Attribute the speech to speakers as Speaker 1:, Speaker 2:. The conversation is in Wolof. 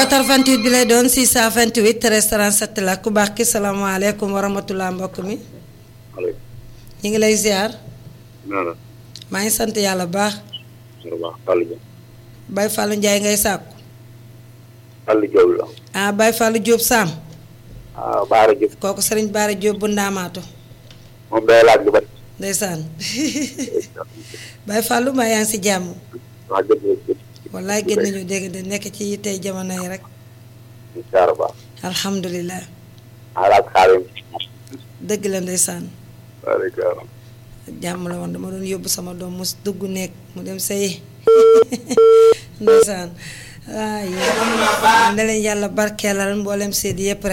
Speaker 1: 88 bi lay doon 628 13 37 la ku baax ki salaamaaleykum wa rahmatulah mbokk mi.
Speaker 2: maaleykum.
Speaker 1: ñu ngi lay ziar.
Speaker 2: nee na.
Speaker 1: maa ngi sant yàlla bu baax.
Speaker 2: bu baax Fallou Diop.
Speaker 1: Baye Fallou Ndiaye ngay sàkku.
Speaker 2: Fallou Diop la.
Speaker 1: ah Baye Fallou Diop Sam.
Speaker 2: ah Baara Diop.
Speaker 1: kooku Serigne Baara Diop bu ndaamaatu.
Speaker 2: moom day laaj lu bari.
Speaker 1: ndeysaan Baye Fallou maa yaa ngi si jàmm.
Speaker 2: wax dëgg la.
Speaker 1: wallaay gën nañu dégg de nekk ci tey jamono yi rek.
Speaker 2: incha allah.
Speaker 1: alhamdulilah.
Speaker 2: alaaka xaaral.
Speaker 1: dëgg la ndeysaan.
Speaker 2: waaleykum.
Speaker 1: jàmm la woon dama doon yóbbu sama doom mu dugg nekk mu dem sëyi ndeysaan waaye ne leen yàlla barkeelal mboolem seet yëpp rek